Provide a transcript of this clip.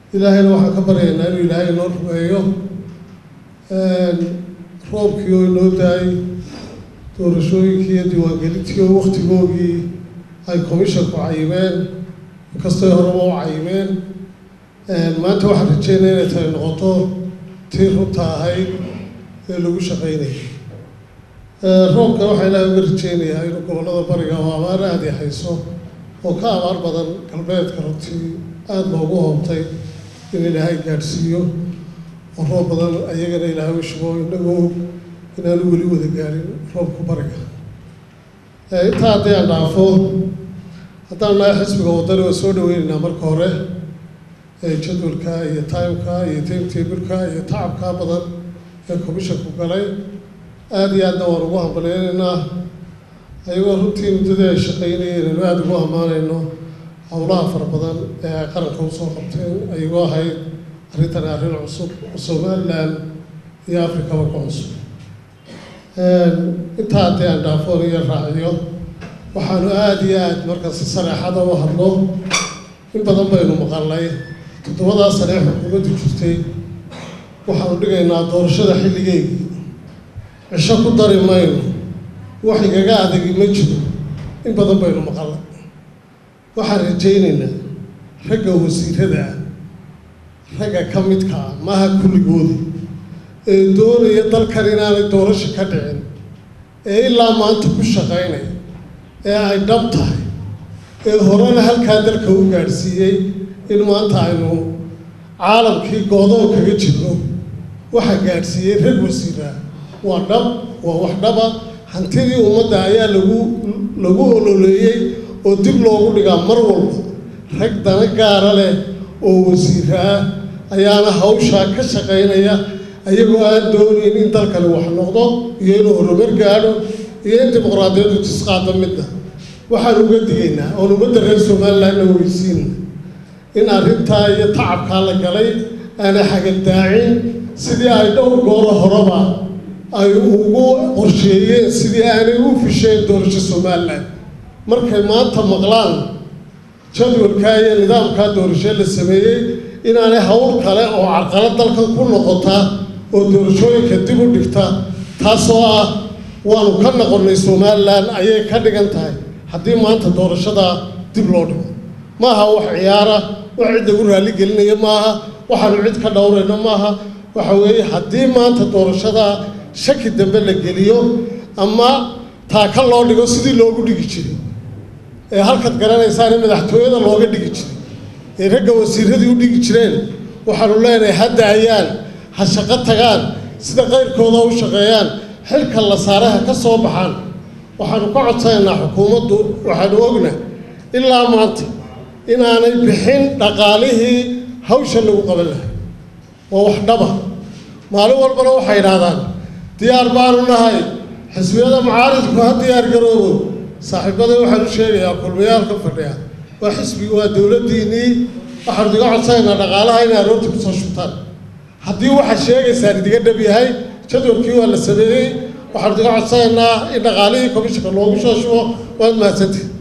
ilaahayna waxaan ka baryaynaa inuu ilaahay inoo rumeeyo roobkii oo inoo daayay doorashooyinkii iyo diiwaangelintii oo waktigoogii ay commissionku cayimeen inkastoo horeba u cayimeen maanta waxaan rajeynaya inay tani noqoto tii runta ahayd ee lagu shaqaynayay roobka waxaa ilaahay uga rajeynayaa inuu gobollada bariga oo abaar aada i hayso oo ka abaar badan galbeedka runtii aada loogu hoobtay in ilaahay gaadhsiiyo oo roob badan ayagana ilaahay u shubo inagoo inaanu weli wada gaadhin roobka bariga intaa haddii aan dhaafo haddaan nahay xisbiga waddani waa soo dhaweynaynaa marka hore jadwalka iyo timeka iyo timetableka iyo tacabkaa badan ee commissionku galay aada iyo aadna waan ugu hambaleynaynaa ayagoo runtii muddadii ay shaqaynayeen anu aada ugu ammaanayno howlaha fara badan ee ay qaranka usoo qabteen ayagoo ahayd arrintani arrin cusub oo somalilan iyo afrikaba ka cusub intaa haddii aan dhaafoon iyo raaciyo waxaanu aada iyo aada marka si sareexada u hadlo in badan baynu maqalnay toddobadaa sane ee xukuumaddu jirtay waxaanu dhigaynaa doorashada xilligeygii cisho ku dari mayno wax igaga adagi ma jiro in badan baynu maqalnay waxaan rajaynaynaa ragga wasiirada ah ragga ka midka ah maaha kulligooda ee doonaya dalkan inaanay doorasho ka dhicin ee ilaa maanta ku shaqaynaya ee ay dhab tahay ee horena halkaa dalka u gaadhsiiyey in maanta aynu caalamkii goodoon kaga jirno waxaa gaadhsiiyey rag wasiiraa waa dhab waa wax dhaba hantidii ummadda ayaa lagu lagu ololeeyey oo dib loogu dhigaa mar walba rag dana gaara leh oo wasiira ah ayaana hawshaa ka shaqaynaya ayagoo aan doonayn in dalkani wax noqdo iyo inuu horumar gaadho iyo in dimuqraadiyaddu tisqaado midna waxaan uga digaynaa oon ummadda reer somalilandna weysiinna in arrintaa iyo tacabkaa la galay aanay xagaldaacin sidii ay dhowr gooro horeba ay ugu qorsheeyeen sidii aanay u fisheen doorasho somalilan markay maanta maqlaan jadwalkaa iyo nidaamkaa doorasho la sameeyey inaanay hawl kale oo carqalad dalkan ku noqota oo doorashooyinka dib u dhigta taasoo ah waanu ka noqonnay somalilan ayay ka dhigan tahay haddii maanta doorashadaa dib loo dhigo maaha wax ciyaara wax cid lagu raalli gelinaya maaha waxaanu cid ka dhowrayno maaha waxa weeye haddii maanta doorashadaa shaki dambe la geliyo ama taaka loo dhigo sidii loogu dhigi jiray ee halkaad garanaysaane madaxtooyada looga dhigi jiray ee ragga wasiiradii u dhigi jireen waxaanu leenahay hadda ayaan ha shaqo tagaan sida qayrkooda u shaqeeyaan xilka la saaraha ka soo baxaan waxaanu ka codsanaynaa xukuumaddu waxaanu ogna ilaa maanta inaanay bixin dhaqaalihii hawsha lagu qaban lahay waa wax dhaba maalin walbana waxay idhaahdaan diyaar baanu nahay xisbiyada mucaaridku ha diyaar garoobo saaxiibada waxaan u sheegayaa kulmayaal ka fadhiya waa xisbigi waa dowladdiinnii waxaanu idiga codsanaynaa dhaqaalaha inay aroorta kusoo shubtaan haddii waxaad sheegaysaan idiga dhab yahay jadwalkii waa la sameeyey waxaanu idiga codsanaynaa in dhaqaalihii komishanka loogu soo shubo waad mahadsantihin